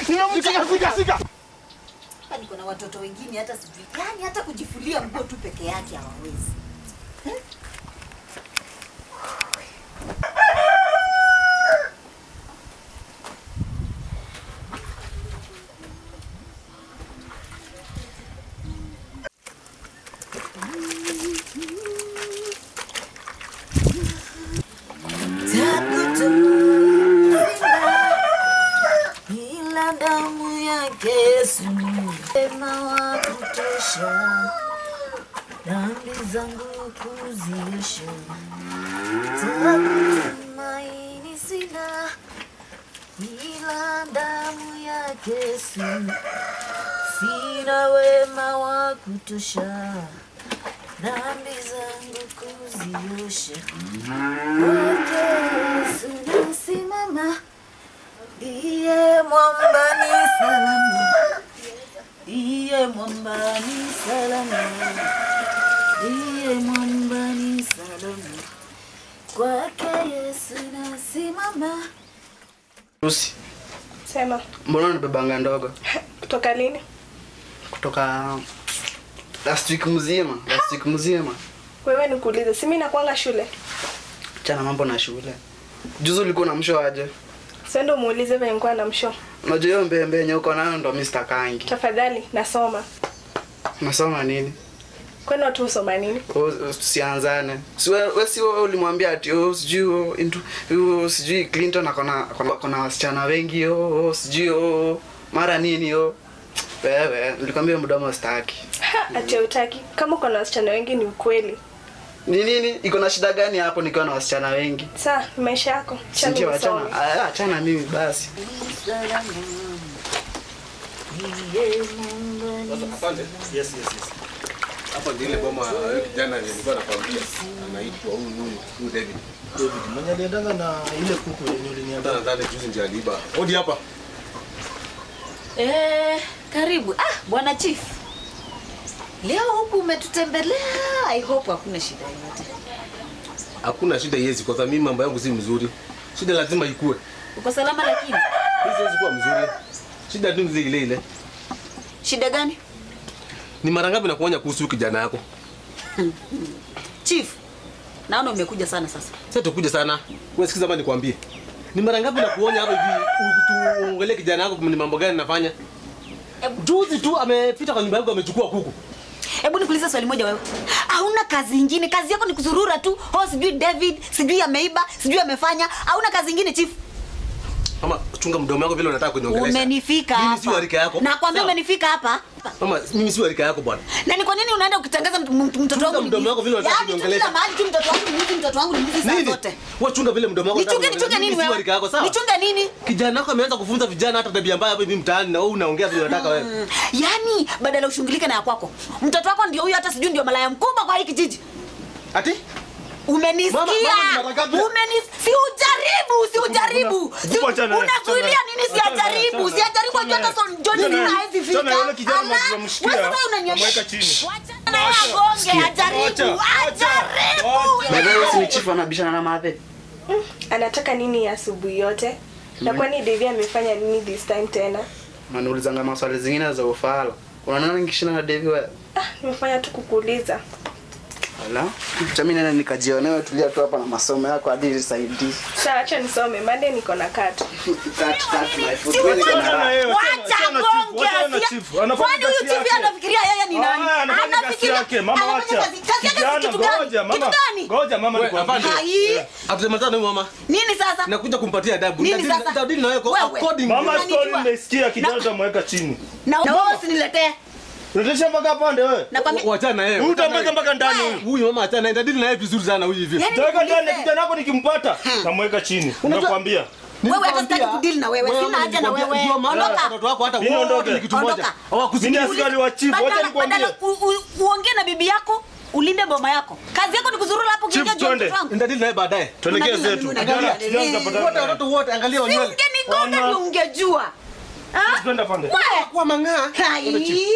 Nimemshika sika sika. Hapa niko na watoto wengine hata sijui. Yaani hata kujifulia nguo tu peke yake hawawezi. Ila damu yake Yesu wema wa kutosha dhambi zangu kuziosha. Tumaini sina ila damu yake Yesu, sina wema wa kutosha dhambi zangu kuziosha. Kwake Yesu nasimama Ndiye mwambani salama, ndiye mwambani salama, ndiye mwambani salama. Kwake Yesu nasimama. Lucy, Sema, mbona unabebanga ndogo kutoka lini? kutoka last week mzima, last week mzima. Wewe nikuulize, si mimi nakwanga shule? Chana mambo na shule. Juzi ulikuwa na msho aje? Sio ndo muulize venye nilikuwa na msho. Unajua hiyo mbembe yenye uko nayo ndo Mr. Kangi. Tafadhali nasoma. Nasoma nini? Kwani watu husoma nini? Oh, Tusianzane. Si wewe we si wewe ulimwambia ati oh sijui oh, into oh, sijui Clinton akona akona akona wasichana wengi oh, oh sijui oh mara nini oh. Wewe nilikwambia mdomo staki. Ha, ati hautaki. Kama uko na wasichana wengi ni ukweli. Ni nini? Iko na shida gani hapo nikiwa na wasichana wengi? Saa, ni maisha yako. Si Changu ndio nisome. achana. Ah, achana mimi basi. Salama. Ndiye mwambani Asante. Yes, yes, yes. Hapa ndio ile boma yule kijana nilikuwa nakwambia anaitwa huyu huyu huyu David. David, mwenye aliendanga na ile kuku yenye uliniambia. Hata nadhani juzi ndio aliiba. Hodi hapa. Eh, karibu. Ah, bwana chief. Leo huku umetutembelea. I hope hakuna shida yoyote. Hakuna shida yezi kwa sababu mimi mambo yangu si mzuri. Shida lazima ikue. Uko salama lakini? Hii siwezi kuwa mzuri. Shida tu ni ile ile. Shida gani? Ni mara ngapi nakuonya kuhusu huyu kijana yako? Chief. Naona umekuja sana sasa. Sasa tukuja sana. Wewe sikiza bana nikwambie. Ni mara ngapi nakuonya hapa hivi u- tuongelee kijana yako ni mambo gani nafanya? Juzi tu amepita kwa nyumba yangu amechukua kuku. Hebu nikuulize swali moja wewe. Hauna kazi ingine? Kazi yako ni kuzurura tu. Oh, sijui David, sijui ameiba, sijui amefanya. Hauna kazi ingine chief? Mama, chunga mdomo wako vile unataka kuniongelesha. Umenifika Mimi si wa hapa. rika yako. Nakwambia Sawa. umenifika hapa. Mama, mimi si wa rika yako bwana. Na ni kwa nini unaenda ukitangaza mtu- mtu- mtoto wangu ni mdomo wako vile unataka Yaani tu kuniongelesha. kila mahali tu mtoto wangu ni mwizi, mtoto wangu ni mwizi saa Nini? zote. Wewe chunga vile mdomo wako. Nichunge unataka nichunge kuniongelesha. nini Mimi si wa wewe? rika yako, sawa? Nichunge nini? Kijana wako ameanza kufunza vijana hata tabia mbaya hapa hivi mtaani na wewe unaongea vile unataka wewe. Mm, Yaani badala ushungilike na ya kwako. Mtoto wako ndio huyo hata sijui ndio malaya mkubwa kwa hii kijiji. Ati? Umenisikia? Mama, mama, mara ngapi? Umenis si ujaribu, si ujaribu. Si- Hebu achana naye, Unazuilia achana nini si naye, achana naye, ajaribu? Si achana ajaribu naye. Jonathan John Achana Cena naye. hawezi fika. Achana naye, yule kijana Ala, tunamshikia, wewe sasa unanionyesha. tunamweka chini. Wacha naye agonge, ajaribu. Acha, Ajaribu. Baba wewe si ni chief anabishana na Mathe. Anataka nini asubuhi yote? Na kwani Devi amefanya nini this time tena? Unaniulizanga maswali zingine za ufala. Unaona nikishinda na Devi wewe? Ah, nimefanya tu kukuuliza. Ala. Acha mimi nenda nikajionewe tulia tu hapa na masomo yako hadi nisaidie. Sasa acha nisome, Monday niko na kat. Cut cut my foot. Si Wewe niko na Achana raha. yeye, achana- Wacha achana chief, gonge. achana na asia- chief. Anafanya Kwani huyu kazi chief yake. anafikiria yeye ni nani? Ah, anafanya kazi Anafikiria- yake. Mama, anafanya wacha. kazi- Kazi yake Kijana, si kitu gani? ngoja, mama. Kitu gani? Ngoja mama Wewe, nikwambie. afande. Hai. Atusemezana huyu mama. Nini sasa? Nakuja kumpatia adabu. Nini Nitadili- sasa? nitadili na wewe kwa Wewe. according. Mama Unanijua. story nimesikia kijana Na- utamweka chini. Na na wewe usiniletee. Unatesha mpaka pande wewe. Nakwambia Wachana na yeye. Huyu wachana na utamweka yeye. mpaka ndani Wewe. huyu. Huyu mama achana naye. Nitadili na yeye vizuri sana huyu hivi. Yaani Taweka ndani nikuulize. kijana wako nikimpata namweka chini. Unajua- Nakwambia. Wewe hata sitaki kudili na wewe. Sina haja na wewe. Ndio maana Ondoka. watoto wako hata Mimi wote niondoke. ni kitu moja. Ondoka. Mimi Hawakusikia. askari wa chief, wacha Badala- nikwambie. badala u- u- uongee na bibi yako ulinde boma yako kazi yako ni kuzurura hapo Chief, ukiingia juu ya twende. mtoto wangu. Nitadili na yeye baadaye. Tuelekee Unadili na zetu. mimi, Kijana, unadili. kijana Eh. tutapatana Wote naye. watoto wote angalia Si wanywele. ungenigonga Ona. ndio ungejua Ah? Twende pande. Wewe. Kwa mang'aa. Hai.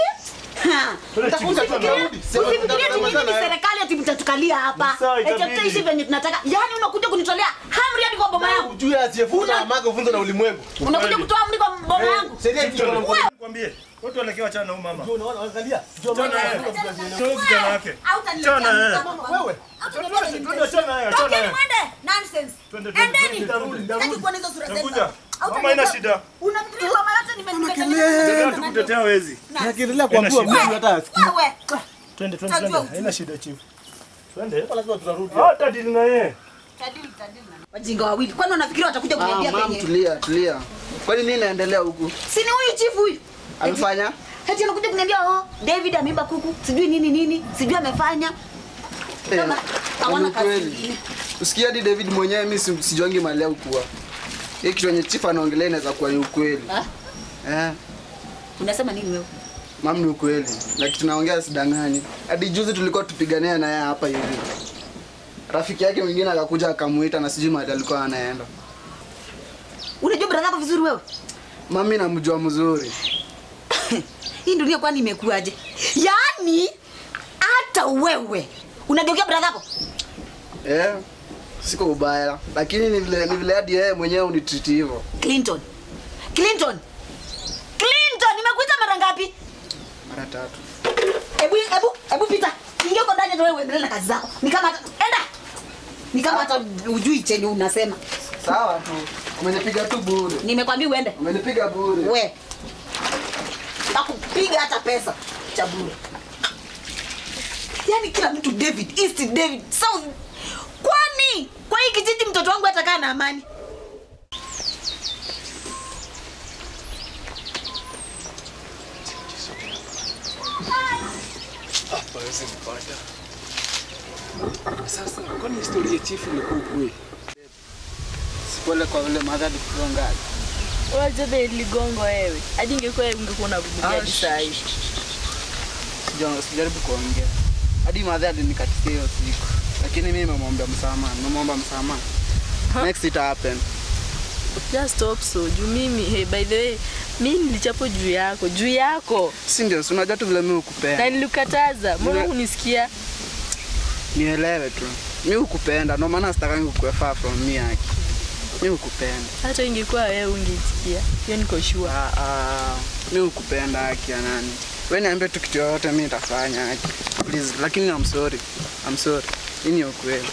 Ha. Twende chief, Utakuja twende. tunarudi. Usifikirie tu mimi ni serikali ati mtatukalia hapa. Ni sawa, Eti itabidi. tutaishi venye tunataka. Yaani unakuja kunitolea amri hadi amri kwa boma yangu Ujue asiyefunza na mamake ufunze na ulimwengu. unakuja kutoa amri kwa boma yangu Sheria hizi kwa mkono. Nikwambie, watu wanaelekea wachana na huyu mama. Ndio unaona angalia. Ndio Achana maana naye. anafunga kazi yenyewe. Toa vijana wake. Hautaniletea Achana naye. mtambo. Wewe. Hautaniletea Twende, mtambo. twende, achana naye, achana Tokeni naye. mwende. Nonsense. Twende, twende, Endeni. twende, twende. Sitaki kuona hizo sura zenu. Nakuja. Hautaniletea- Mama haina shida. Unafikiria mama yote nime- Endelea tu kutetea wezi. Nakiendelea kuambiwa Haina mimi hata asikii. Wewe. Twende, twende, Tajua twende. uchungu. Haina shida chief. Twende. Lazima tutarudi. Hata dili na yeye. Tadili, tadili na- Wajinga wawili. Kwani wanafikiria watakuja Ah, kuniambia mam, penye? tulia, tulia. Kwani nini inaendelea huku? Si ni huyu chifu huyu? Amefanya? Eti anakuja kuniambia oh, David ameiba kuku, sijui nini nini, sijui amefanya. Eh, Kama hawana ni kazi kweli. ingine. Usikia hadi David mwenyewe mimi si- sijuangi mali ya ukua. Hii kitu yenye chief anaongelea inaweza kuwa ni ukweli. Ah, Eh, unasema nini wewe? mam ni ukweli. Na kitu naongea sidanganyi. Hadi juzi tulikuwa tupigania na yeye hapa hivi. Rafiki yake mwingine akakuja akamuita na sijui mahali alikuwa anaenda. Unajua brother yako vizuri wewe? Mami namjua mzuri. Hii dunia kwani imekuaje? Yaani hata wewe unageukia brother yako? Eh, siko ubaya. Lakini ni vile ni vile hadi yeye mwenyewe unitreat hivyo. Clinton. Clinton. Clinton, nimekuita mara ngapi? Mara tatu. Ebu ebu ebu pita. Ingia huko ndani hata wewe uendelee na kazi zako. Ni kama hata enda. Ni kama hata ujui chenye unasema. Sawa tu. Umenipiga tu bure. Nimekwambia uende. Umenipiga bure. We. Nakupiga hata pesa cha bure. Yaani kila mtu David, East David, South. Kwani kwa hii kijiji mtoto wangu atakaa na amani? Sasa kwani historia ya chifu ni kweli? Sipole kwa vile madhali kugonga. Wajabe ligongo wewe. Hadi ingekuwa ungekuwa unavumilia hadi saa hii. Sija- Sijaribu kuongea. Hadi madhali nikatisia hiyo siku. Lakini mimi nimemwomba msamaha. Nimemwomba msamaha. Next it happen. Just stop so. Juu mimi, hey, by the way, mimi nilichapo juu yako, juu yako. Si ndio? Si unajua tu vile mimi Na hukupenda. nilikataza. Mbona Nile- hunisikia? Nielewe tu. Mimi hukupenda. Ndio maana sitakangi kukue far from me yake. Mimi hukupenda. Hata ingekuwa wewe ungesikia. Hiyo niko sure. Ah, ah, mimi hukupenda haki ya nani. Wewe niambie tu kitu yoyote mimi nitafanya haki. Please, lakini I'm sorry. I'm sorry. Hii ni ukweli.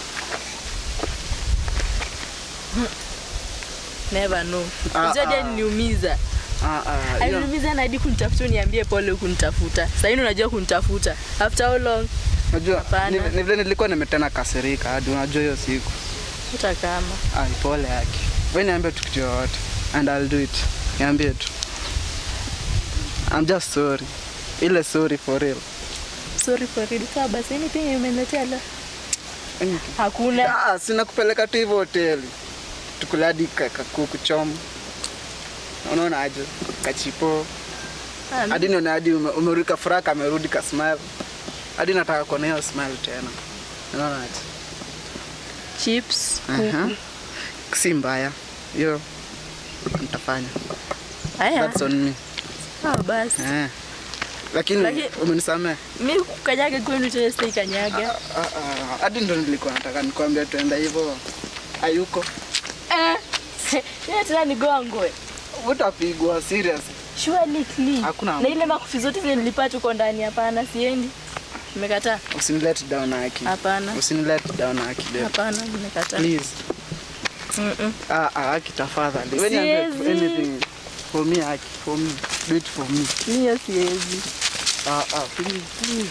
Never know. Ah, Unajua hadi ah. aliniumiza. Ah, ah, hiyo- Aliniumiza na hadi kunitafuta uniambie pole kunitafuta. Sasa hivi unajua kunitafuta. After how long? Unajua Hapana. ni ni vile nilikuwa nimetena kasirika hadi unajua hiyo siku. Hata kama. Ai, pole yake. Wewe niambie tu kitu yoyote and I'll do it. Niambie tu. I'm just sorry. Ile sorry for real. Sorry for real. Sawa basi anything umeniletea la. Anything. Hakuna. Ah, sina kupeleka tu hivyo hoteli. Tukule hadi ka- kakuku choma. Unaona aje? Kachipo. Ah, Hadi nione hadi ume- umerudi furaha kamerudi ka smile. Hadi nataka kuona hiyo smile tena. Unaona aje? chips. Aha. Si mbaya. Hiyo nitafanya. Haya. That's on me. Sawa basi. Eh. Lakini Lakini- umenisamehe. mi kukanyaga kwenu tena sitaikanyaga Ah, ah, Hadi ndo nilikuwa nataka nikwambia tuenda hivyo. Hayuko. Eh, yeye tena nigongwe Utapigwa serious. surely clean. Hakuna na ile makofi zote zile nilipata uko ndani hapana siendi nimekataa Usinilet down Aki. Hapana. Usinilet down Aki babe. hapana nimekataa Please. Mm-mm. Ah, ah, Aki tafadhali. When you Siwezi. do anything for me Aki, for me. Do it for me. Mie siwezi Ah, ah, please, please.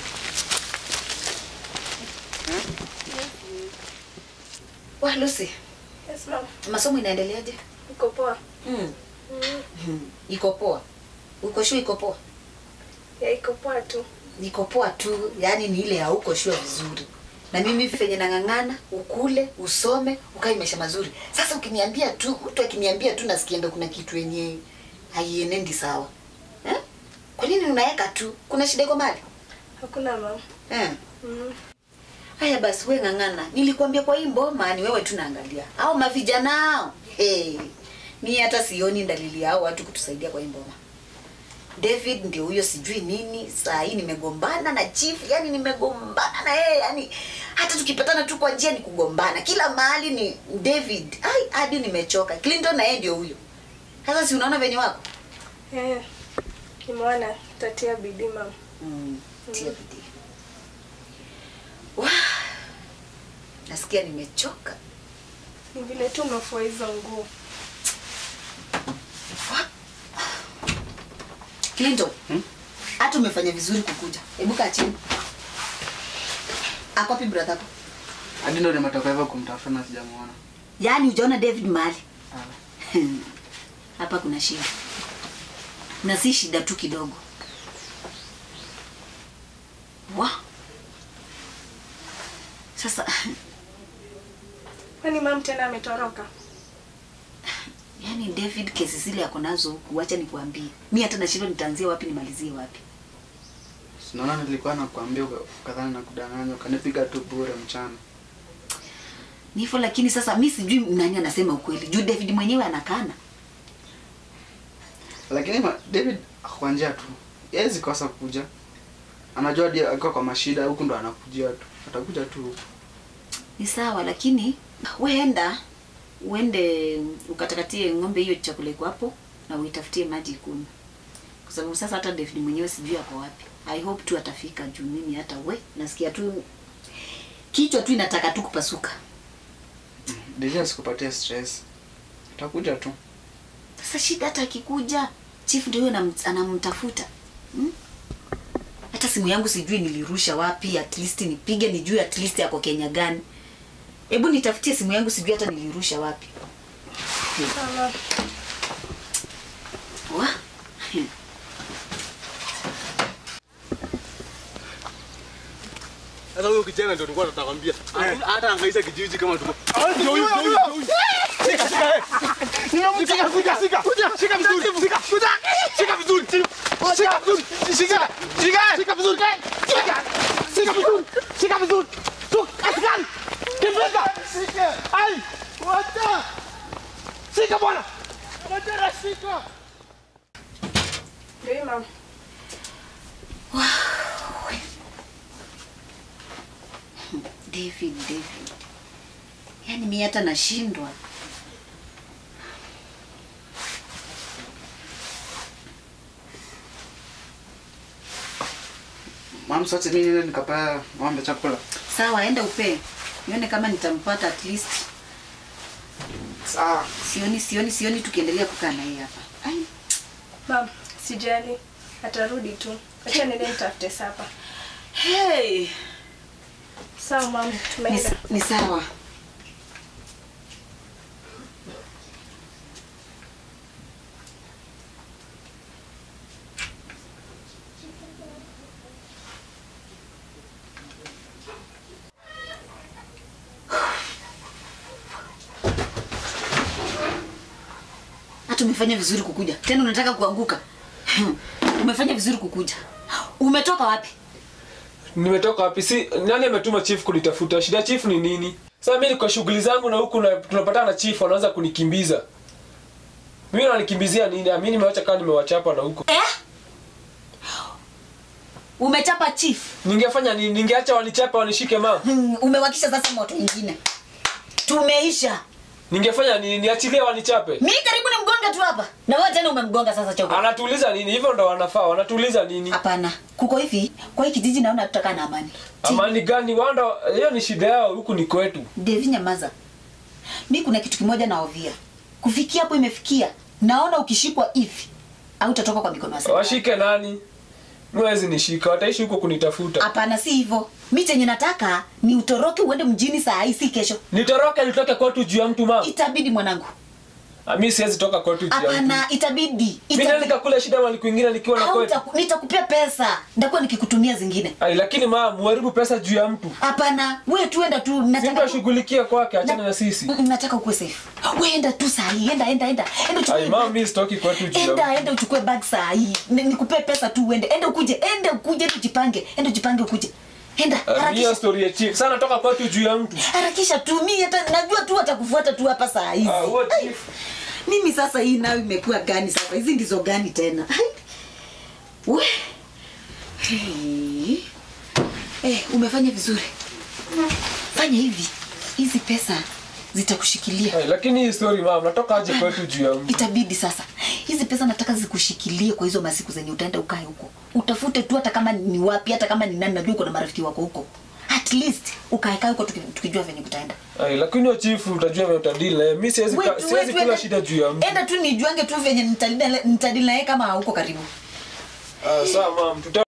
Wa Lucy, Yes, ma'am. masomo inaendeleaje? Uko poa? Mm. Iko poa. Uko shua iko poa? Ya iko poa tu. Niko poa tu, yani ni ile hauko shua vizuri. Na mimi venye nang'ang'ana, ukule, usome, ukae maisha mazuri. Sasa ukiniambia tu, mtu akiniambia tu nasikia ndo kuna kitu yenye haienendi sawa. Eh? Kwa nini unaweka tu? Kuna shida iko mali? Hakuna ma'am. Eh. Mm. Haya basi we ng'ang'ana. Nilikwambia kwa hii mboma ni wewe tu naangalia. Au mavijana hao. Hey. Mimi hata sioni dalili yao watu kutusaidia kwa hii mboma. David ndio huyo sijui nini. Saa hii nimegombana na chief, yani nimegombana na yeye, yani hata tukipatana tu kwa njia ni kugombana. Kila mahali ni David. Ai, hadi nimechoka. Clinton na yeye ndio huyo. Sasa si unaona venye wako? Eh, nimeona tatia bidii mama. Mm, tia bidii. Wah, nasikia nimechoka. Ni vile tu umefua hizo nguo. Clinton, hata umefanya vizuri kukuja. Hebu kaa chini. Ako wapi brother yako? hadi ndo nimetoka hivyo kumtafuta na sijamuona Yaani hujaona David mahali? Ah. Hapa kuna shida. Na si shida tu kidogo. Wa. Sasa Kwani mam tena ametoroka? yani David kesi zile ako nazo huku, acha nikuambie. Mi hata nashindwa nitaanzia wapi nimalizie wapi. sinaona nilikuwa nakwambia ukadhani na kudanganya ukanipiga tu bure mchana Ni hivyo lakini sasa mi sijui nani anasema ukweli. Juu David mwenyewe anakana. lakini ma, david ako kwa njia tu yezi kosa kuja anajua hadi akiwa kwa mashida huku ndo anakujia tu atakuja tu huku Ni sawa lakini weenda uende ukatakatie ng'ombe hiyo chakula iko hapo na uitafutie maji ikunywe. Kwa sababu sasa hata David mwenyewe sijui ako wapi. I hope tu atafika juu mimi hata we nasikia tu kichwa tu inataka tu kupasuka. Deja asikupatie stress atakuja tu Sasa shida hata akikuja chief ndio huyo anam- anamtafuta. Hmm? Hata simu yangu sijui nilirusha wapi, at least nipige nijue at least ako Kenya gani. Hebu nitafutie simu yangu sijui hata nilirusha wapi. Sawa. Wa? Sasa huyo kijana ndio nilikuwa natakwambia. Hata angaisha kijiji kama tuko. Ndio huyo, ndio huyo, ndio huyo. Shika, shika. eh. Shika, kuja, shika. Shika vizuri. Shika, kuja. Shika vizuri. Shika vizuri. Shika. Shika. Shika vizuri. Shika. Shika vizuri. Shika vizuri. Tu, askari. Kimbeza. Shika. Ai. Wacha. Shika bwana. Wacha shika. Ndio hii mam. David, David. Yaani mimi hata nashindwa. mam sote mi nile nikapea ng'ombe chakula Sawa, enda upee. Nione kama nitampata at least. sawa Sioni, sioni, sioni tukiendelea kukaa na yeye hapa. Ai, Mam, sijali. Atarudi tu. Acha niende nitafute sapa. hey. Sawa mam, Ni, tumeenda. ni sawa. Hata umefanya vizuri kukuja. Tena unataka kuanguka. umefanya vizuri kukuja. Umetoka wapi? nimetoka wapi si nani ametuma chief kunitafuta shida chief ni nini sasa mimi niko shughuli zangu na huku na tunapatana na chief anaanza kunikimbiza mimi ananikimbizia nini mimi nimewacha kama nimewachapa na huko Eh? Umechapa chief. ningefanya nini ningeacha wanichape wanishike mama Hmm, umewakisha sasa moto ingine. Tumeisha. ningefanya nini niachilie wanichape Mi karibu ni mgonga tu hapa. Na wewe tena umemgonga sasa choko. anatuuliza nini hivyo ndo wanafaa wanatuuliza nini Hapana. Kuko hivi, kwa hii kijiji naona tutakaa na amani. Ti- amani gani wanda hiyo ni shida yao huku ni kwetu Devi nyamaza. Mi kuna kitu kimoja naovia. Kufikia hapo imefikia. Naona ukishikwa hivi au utatoka kwa mikono ya serikali. washike nani mwezi nishika wataishi huko kunitafuta Hapana, si hivyo. Mi chenye nataka ni utoroke uende mjini saa hii, si kesho. nitoroke nitoke kwetu juu ya mtu mama Itabidi mwanangu. Ah, mi siwezi toka kwetu juu ya mtu Hapana, itabidi. mi nani Itabidi. nikakula shida mali kwingine nikiwa na Au kwetu nitaku- nitakupea pesa. Nitakuwa nikikutumia zingine. Ai, lakini mama muharibu pesa juu ya mtu Hapana, wewe tu enda tu nataka tu, simtashughulikia kwake achana na sisi Mm, nataka ukuwe safe. Wewe enda tu saa hii, enda enda enda. Enda uchukue. Ai, mama bag. mi sitoki kwetu juu ya Enda mtu enda uchukue bag saa hii. Ni- Nikupee pesa tu uende. Enda ukuje, enda ukuje, enda ujipange. Enda ujipange ukuje. Enda Ah, mi hiyo harakisha. story ya chief sana toka kwetu juu ya mtu Harakisha tu mimi hata najua tu atakufuata tu hapa saa hizi. Ah, huo chief Mimi sasa hii nayo imekuwa gani sasa? Hizi ndizo gani tena? Ai. We. Hey. Eh, umefanya vizuri. Fanya hivi. Hizi pesa zitakushikilia. Hey, lakini hii story mama, natoka aje kwetu juu ya mtu? Itabidi sasa. Hizi pesa nataka zikushikilie kwa hizo masiku zenye utaenda ukae huko. Utafute tu hata kama ni wapi, hata kama ni nani, najua uko na marafiki wako huko. At least ukae kae huko tuki- tukijua venye kutaenda. Hey, lakini hiyo chief utajua vile utadili na yeye. Mimi siwezi Wait, ka- wait, siwezi wait, kula wait. shida juu ya mtu. Enda tu nijuange tu venye nitadili nitadili na yeye kama hauko karibu. Ah, sawa mama, tuta